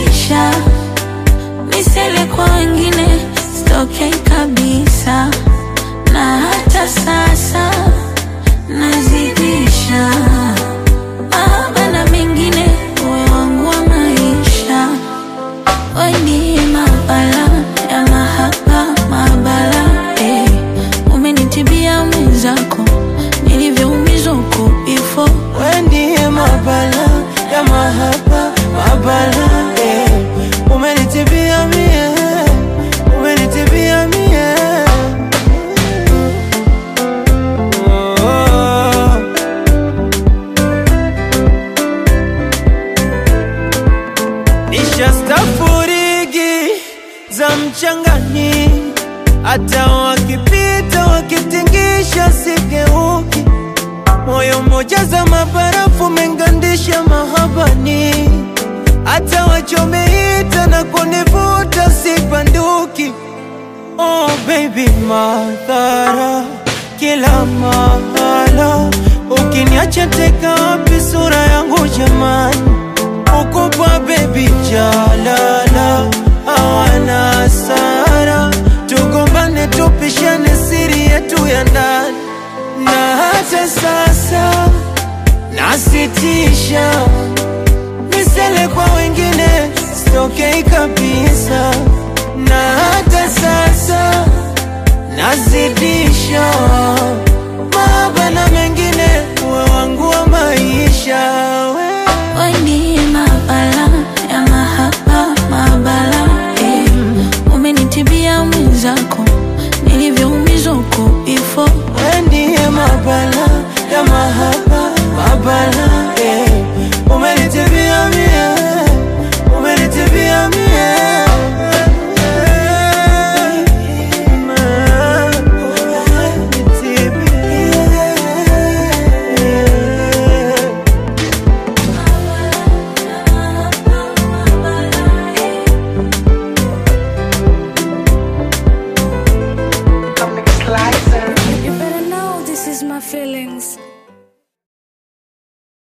maisha misele kwa wengine sitokei kabisa, na hata sasa nazidisha mahaba na mengine, uwe wangu wa maisha, weni mabala ya mahaba mabala eh. Umenitibia mwenzako nilivyoumizwa huko before We ndiye mabala ya mahaba mabala eh. Umenitibia mie, umenitibia mie oh. Nishastafurigi za mchangani, hata wakipita wakitingisha sigeuki moyo mmoja za mabarafu mengandisha mahabani, hata wachomeita na kunivuta sibanduki. Oh baby, madhara kila mahala, ukiniacha teka wapi sura yangu jamani? Ukupa baby jalala, hawana hasara, tugombane tupishane siri yetu ya ndani na hata sasa nasitisha